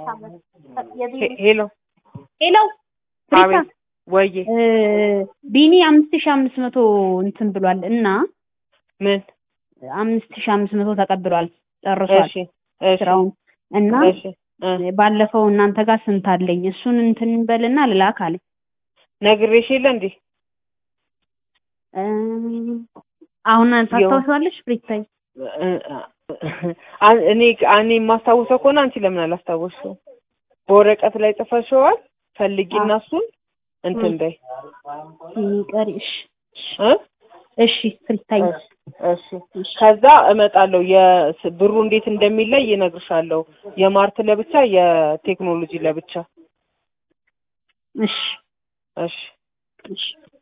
ሄ- ሄሎ ሄሎ ፕሪታ አቤት ወዬ እ፣ ቢኒ አምስት ሺህ አምስት መቶ እንትን ብሏል እና ምን አምስት ሺህ አምስት መቶ ተቀብሏል ጨርሷል እሺ እሺ ስራውን እና እሺ እ ባለፈው እናንተ ጋር ስንት አለኝ እሱን እንትን በልና ልላክ አለኝ ነግሬሽ የለ እንዴ እ፣ አሁን ታስታውሻለሽ ፕሪታይ እ፣ አ- እኔ እኔ የማስታውሰው ከሆነ አንቺ ለምን አላስታወስሽውም? በወረቀት ላይ ጽፈሽዋል። ፈልጊና እሱን እንትን በይ ይቀር እሺ እ እሺ ፕሪታይ እሺ ከዛ እመጣለሁ። የስ- ብሩ እንዴት እንደሚለይ እነግርሻለሁ። የማርት ለብቻ የቴክኖሎጂ ለብቻ። እሺ እሺ እሺ